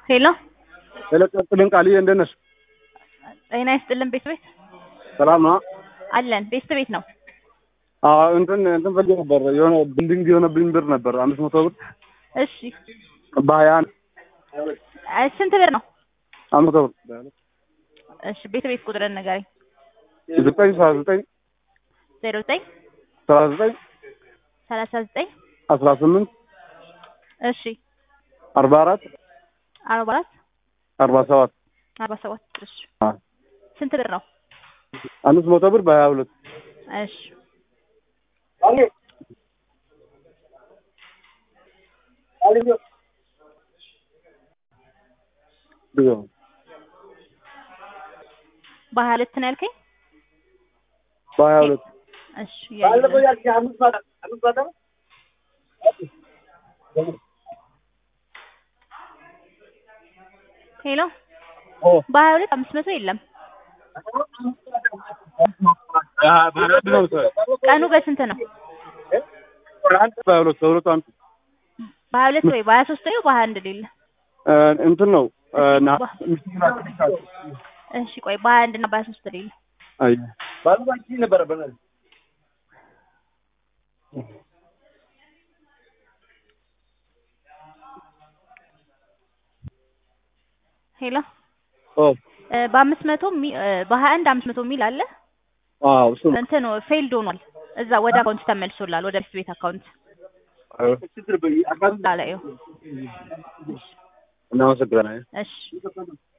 ሄሎ የለቀቅልን ቃልዬ እንደት ነሽ? ጤና ይስጥልን ቤት ቤት ሰላም ነው? አለን ቤት ቤት ነው። አዎ እንትን እንትን ፈልጌ ነበር የሆነ ቢልዲንግ የሆነብኝ ብር ነበር አምስት መቶ ብር እሺ በሀያ አንድ እ ስንት ብር ነው? አምስት መቶ ብር እሺ ቤት ቤት ቁጥርን ንገረኝ። ዘጠኝ ሰላሳ ዘጠኝ ዜሮ ዘጠኝ ሰላሳ ዘጠኝ ሰላሳ ዘጠኝ አስራ ስምንት እሺ አርባ አራት አርባ አራት አርባ ሰባት አርባ ሰባት እሺ ስንት ብር ነው? አምስት መቶ ብር በሀያ ሁለት እሺ በሀያ ሁለት ነው ያልከኝ? በሀያ ሁለት እሺ እያየሁ ነው። ሄሎ በሀያ ሁለት አምስት መቶ የለም። ቀኑ በስንት ነው? በሀያ ሁለት በሁለቱ አንዱ በሀያ ሁለት ወይ በሀያ ሶስት ነው በሀያ አንድ ሌለ? እ እንትን ነው እ ና- እሺ ቆይ በሀያ አንድ እና በሀያ ሶስት ሌለ? አይ ሄሎ ኦ እ በአምስት መቶ ሚ- እ በሀያ አንድ አምስት መቶ የሚል አለ አዎ እሱ ነው እንትን ፌልድ ሆኗል። እዛ ወደ አካውንት ተመልሶላል ወደ ቤት ቤት አካውንት አዎ ላላየው እናመሰግናለን እሺ